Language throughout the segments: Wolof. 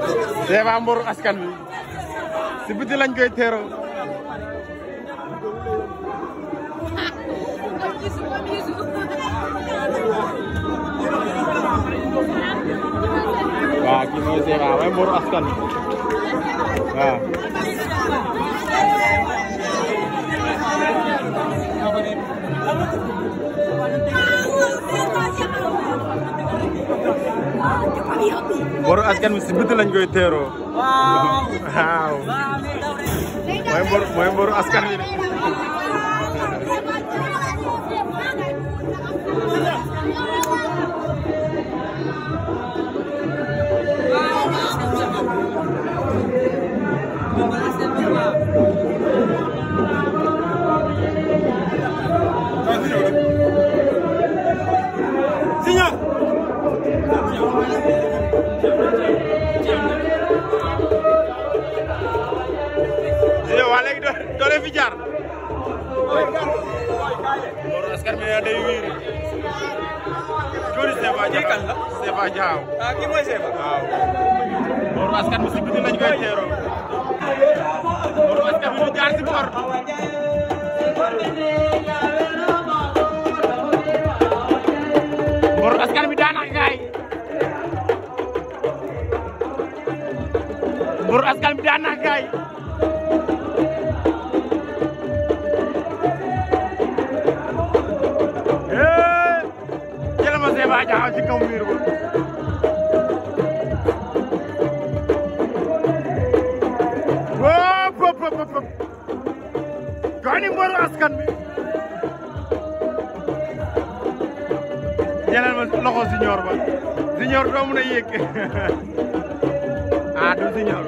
Seva mboru askan wi si biti lañ koy teeroo waaw kii mooy Seva mooy mboru askan wi waaw mboru askan wi si biti lañ koy teeroo waaw mooy mboru mooy mboru askan wi de yow waa léegi doo doo leen fi jaar mboru askan wi day wiiri joni Seva Dia kan la Seva Dia ah kii mooy Seva. waaw mboru askan wi si biti lañ koy teeroo mboru askan wi du jaar si bor mboru askan wi daanaka gaay mboru askan wi daanaka gaay eh jëlal ma Seva Dia ci kaw miir ba wóop wóop wóop wóop gani mboru askan bi jëlal ma loxo siñoor ba siñoor doo mun a yéeg ah du siñoor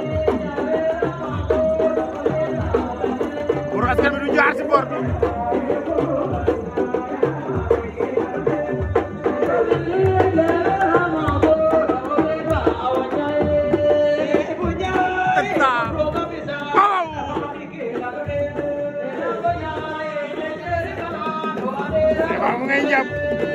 mboru askan bi du jaar si bor bi Tata. Waaw. Seva mu ngay jàpp.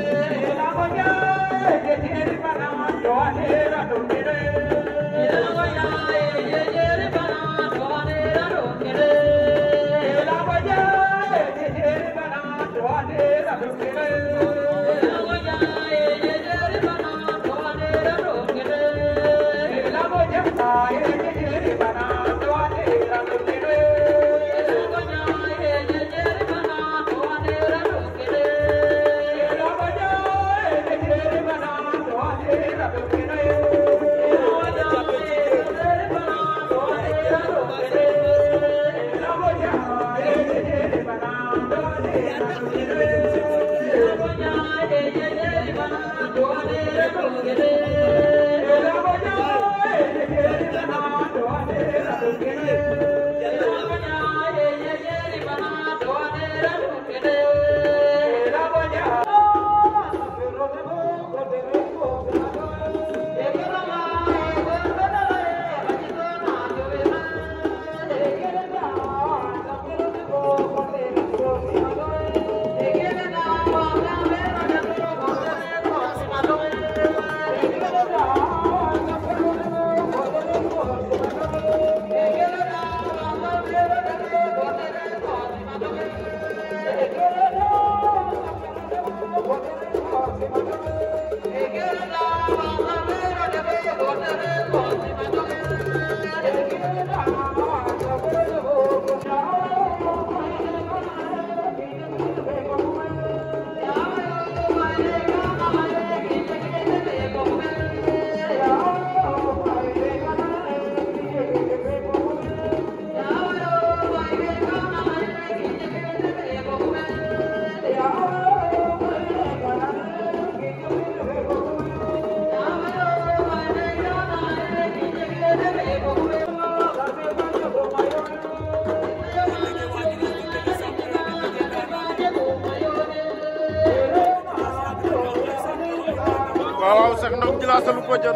waaw waaw sax ndong ci laa salu ko jot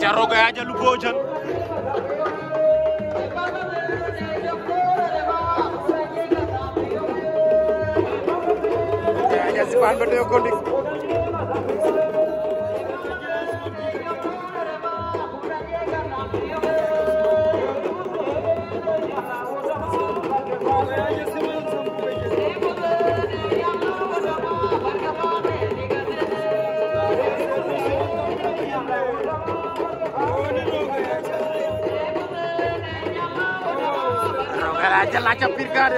aca roga yaja lu bojan yaja sipan beto yo kondik roga yaja laca pirkade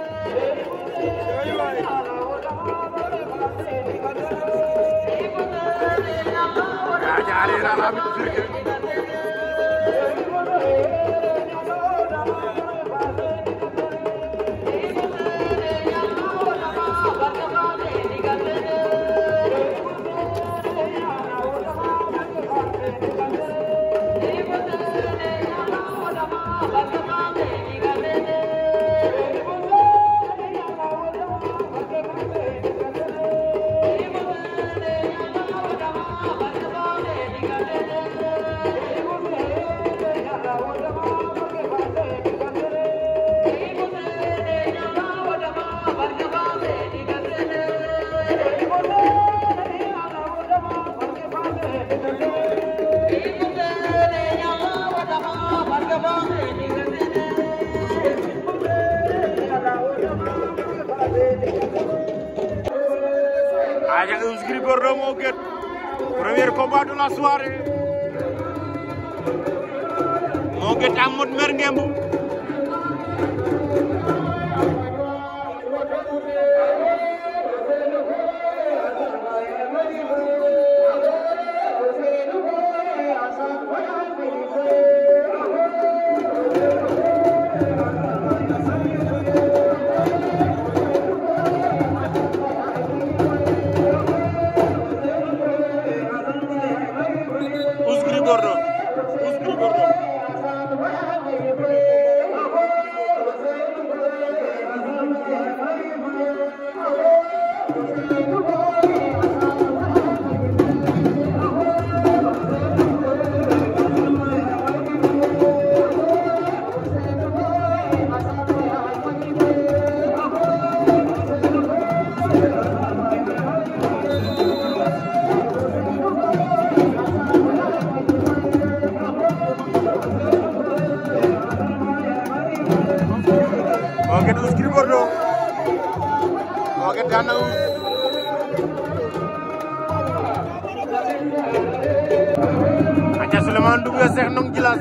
yaja arena lamit pirke Aja Eus Gris Bordeaux moo gën premier combat de la soirée moo gën am mot mer ngemb Eus Gris Bordeaux Eus Gris Bordeaux moo gën Eus Gris Bordeaux moo gën daan na Eus aca Souleymane Doumbouya Cheikh Ndong Djilass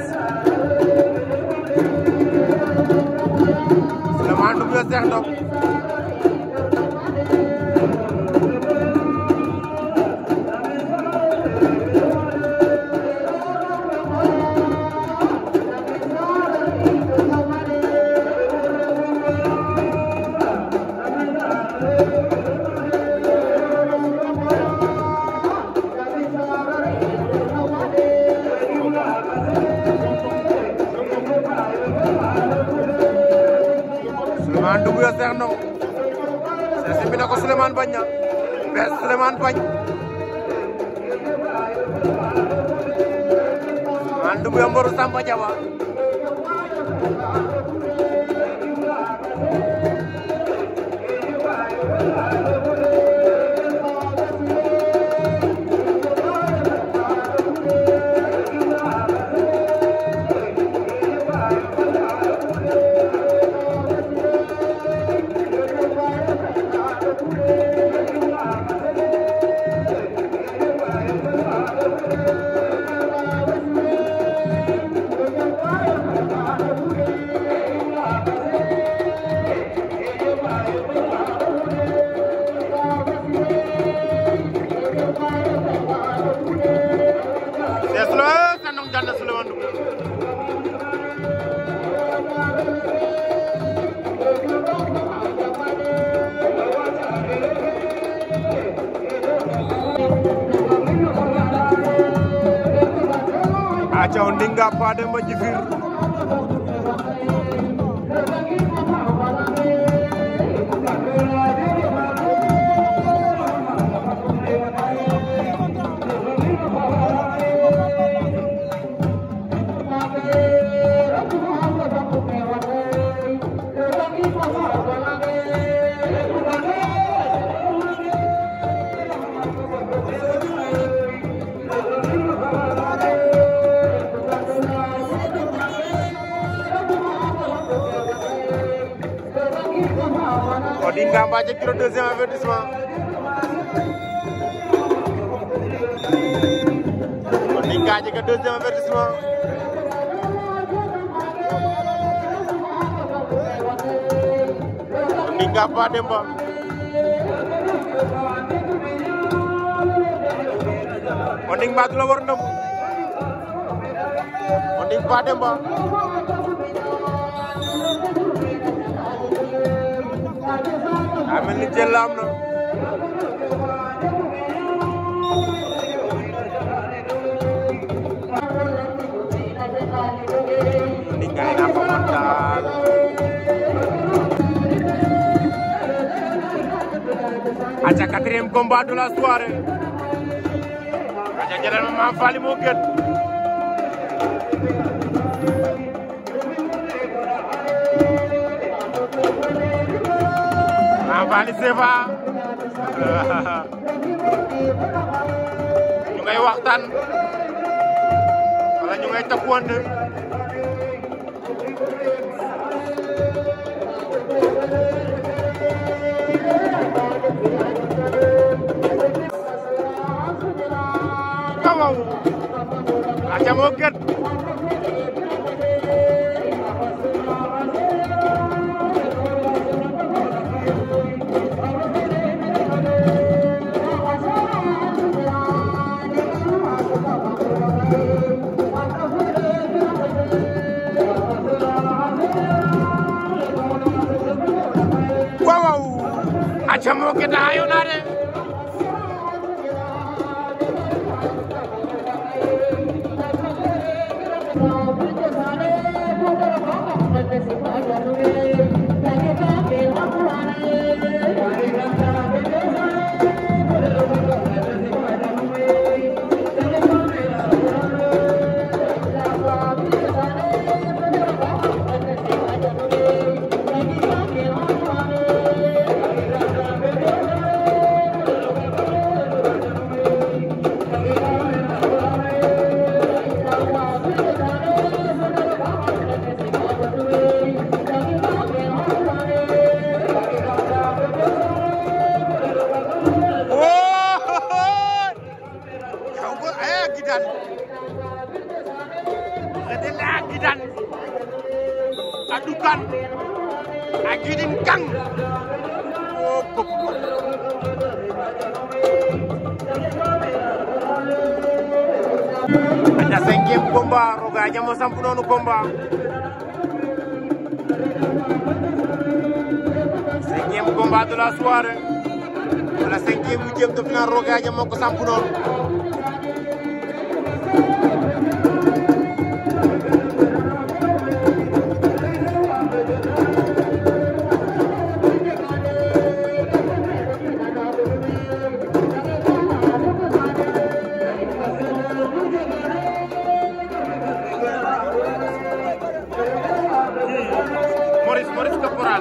Souleymane Doumbouya Cheikh Ndong Souleymane Doumbouya Cheikh Ndong Cheikh simbi na ko Souleymane bañ na bees Souleymane bañ Souleymane Doumbouya mboru Samba Diawa Cheikh Souleymane Cheikh Ndong daan na Souleymane Doumbouya aca o ndinga Pa Demba Djifir Odinga Mbathie kilo deuxième avertissement Odinga jega deuxième avertissement Odinga Pa Demba Onding Mbatu la war ndam Onding Pa Demba daa mel ni jël la am na Onding ngay na fa montal aca quatrième combat de la soirée aca jëlal ma Mame Faly moo gën Mame Faly Sefa ñu ngay waxtaan wala ñu ngay takkuwante waaw aca moo gën waaw aca moo gën a ayo naa de Kamu eh gidan. Adalah gidan. Adukan. Agidin kang. Oh, kok. Ada cinquième combat, Roga Diamo sampu noonu combat. Cinquième combat de la soirée. Wala cinquième huitième de finale Roga Diamo ko sampu noonu. Maurice Maurice Caporal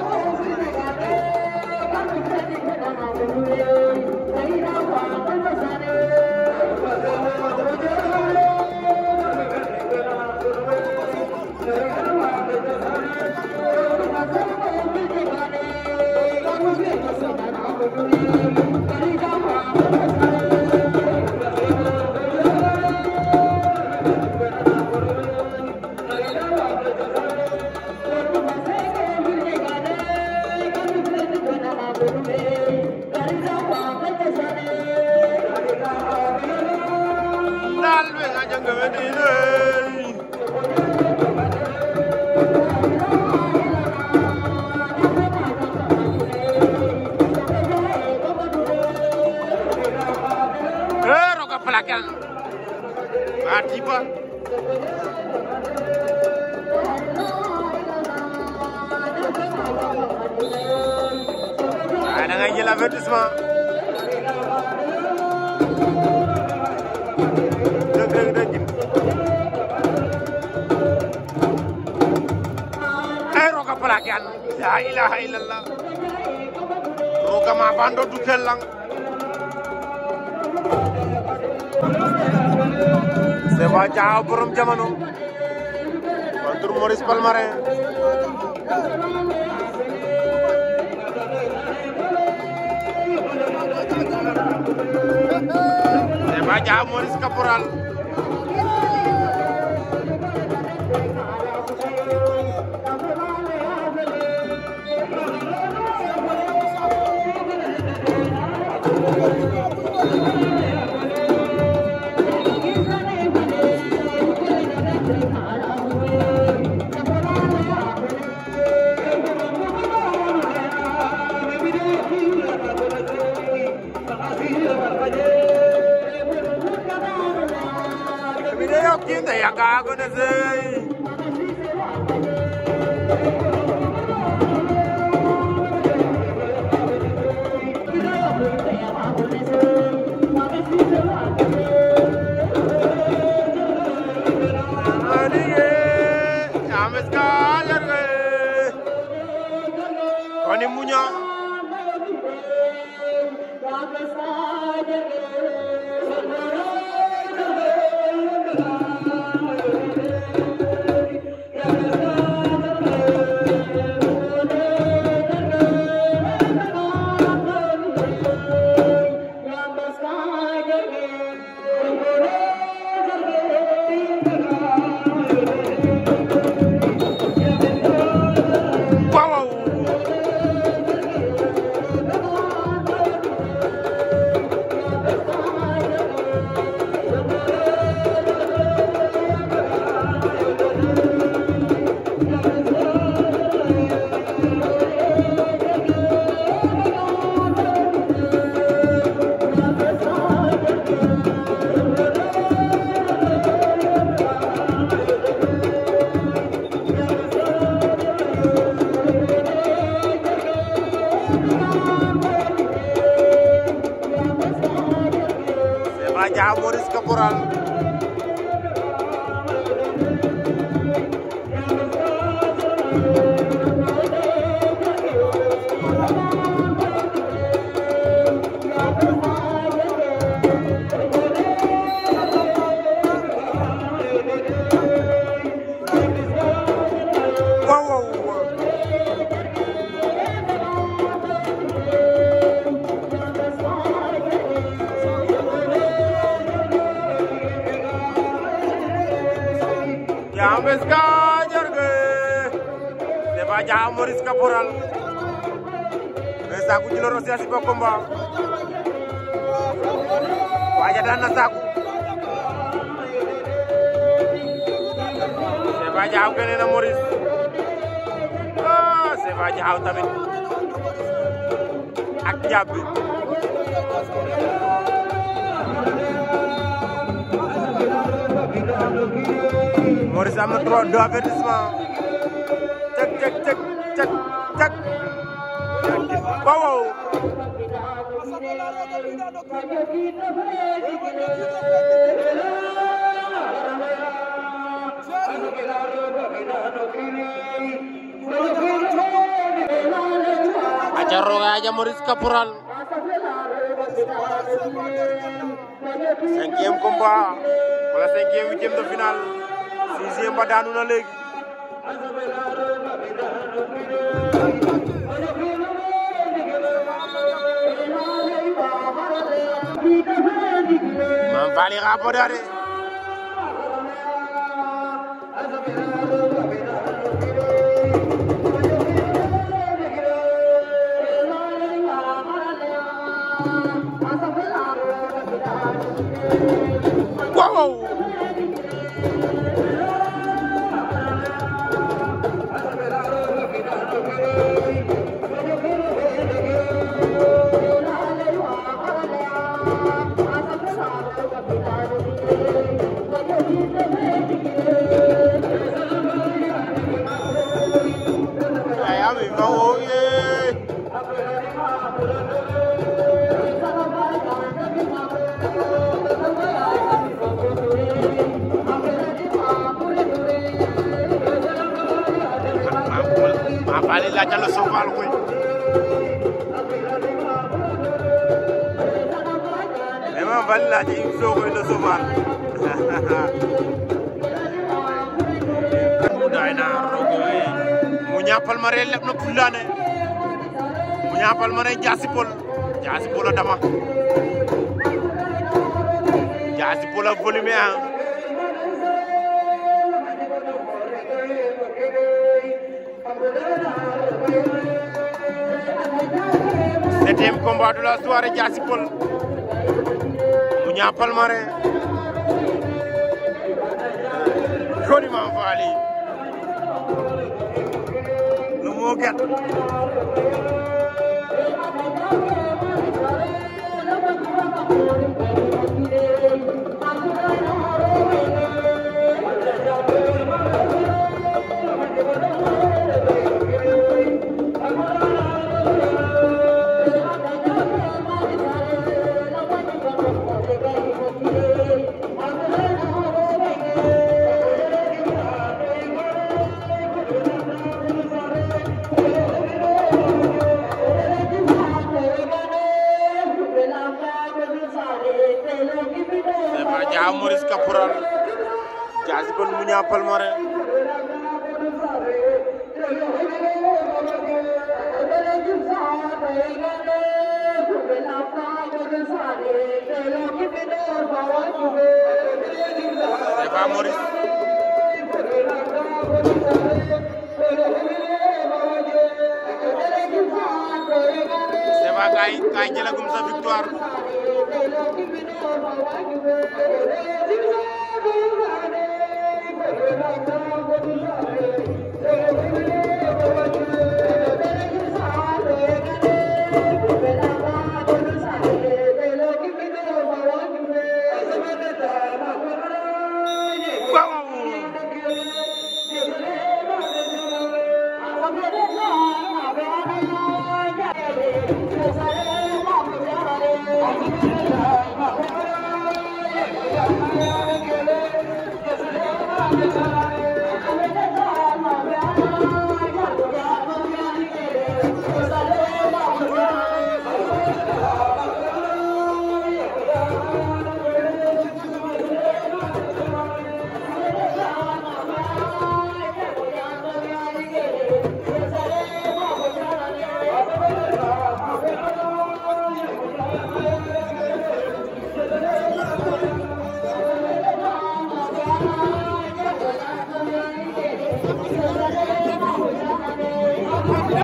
dal be nga jang be di Eh, roga pelakan. Mati pa. Ada nga jël avertissement. Dëgg dëgg dëgg. Ay roga pelakan. La ilaha illallah. Roga ma bando du kellang. Seba Diaw borom jamono contre Maurice Palmarin Seba Dia Maurice Caporal video kinda yakago na zai Adige, ames kajar ge. Koni munya. Wow. Seba Dia Maurice Caporal. Wow, wow, wow. James Kajar ge. Seba Dia Maurice Caporal. Saku ci loro sia si bokomba. Waja daan na saku. Seba Dia gene na Maurice. Ah, Seba Dia tamit. Ak jàbbi. Maurice am na trois deux avertissement cek cek cek cek cek waaw waaw aca roga aja Maurice Caporal cinquième combat wala cinquième huitième de finale sixième ba daanu na léegi Mame Faly xa boda de waaw ay ami ma wo ye Mame Faly laajal la Sokal koy mais Mame Faly laaj i Sokoy la Sokal dayna rogoy mu ñapal mare leb na pulane mu ñapal mare jasi pol jasi pol a dama Diassy Peulh ak volume un septième combat de la soirée Diassy Peulh Mouniang Palmarin Koniman Fally no mo get Sefa Dia Maurice Caporal Diassy Peulh Mouniang Palmarin Sefa Maurice Sefa kay kay jëlagum sa victoire